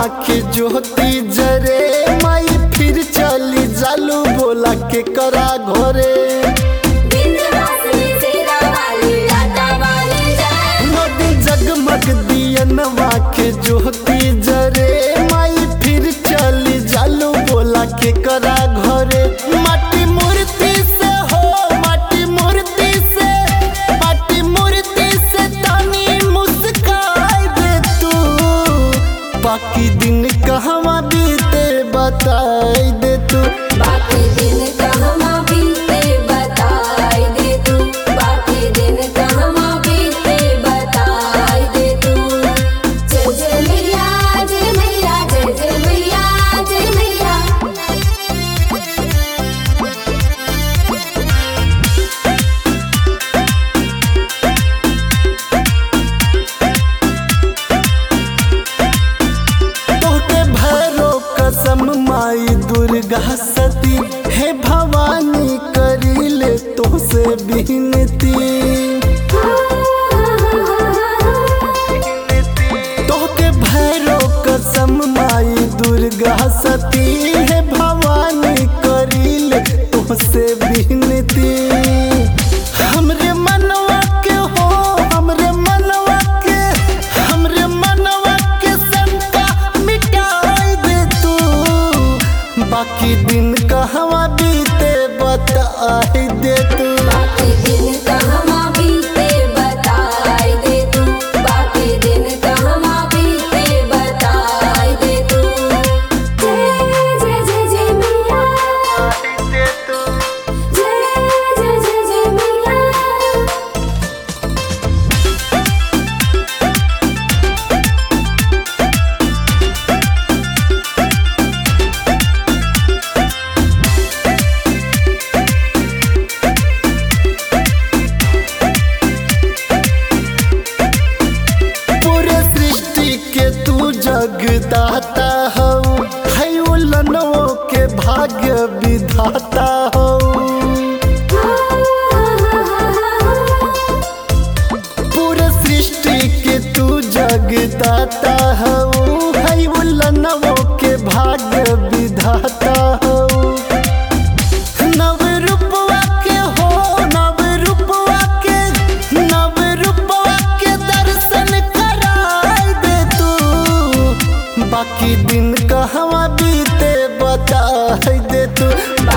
के ज्योति जरे माई फिर चली जालू बोला के करा घरे विंध्यवासिनी शेरा वाली लाटा वाली जय नदी जगमग दियनवा के ज्योति जरे माई फिर चली जालू बोला के करा घरे माटी मूर्ति से हो माटी मूर्ति से माटी मूर्ति से तानी मुस्काई दे तू बाकी दिन कहवा बीते बताई दे तू बाकी दिन कहवा बीते बताई दे तू बाकी दिन कहवा बीते बताई दे तू जय जय मैया जय मैया जय जय मैया जय मैया तोहके भैरो कसम माई दुर्गा सती हे भवानी करीले तोसे बिनती तोहके भैरो कसम माई दुर्गा सती हे भवानी करीले तोसे बिनती हमरे मनवा के हो हमरे मनवा के हमरे मनवा के शंका मिटाई दे तू बाकी दिन कहवा बीते बताई दे तू बाकी दिन कहवा बीते बताई दे तू बाकी दिन कहवा बीते बताई दे तू जय जय जय जय मैया दे तू जय जय जय जय मैया पूरे सृष्टि के तू जगदाता हो है उलनों के भाग्य विधाता हो पूरे सृष्टि के तू जगदाता हो है उलनों के भाग्य विधाता हो नव रूपवा के हो नव रूपवा के नव रूपवा के दर्शन कराई दे तू बाकी दिन कहवा बीते बताई दे तू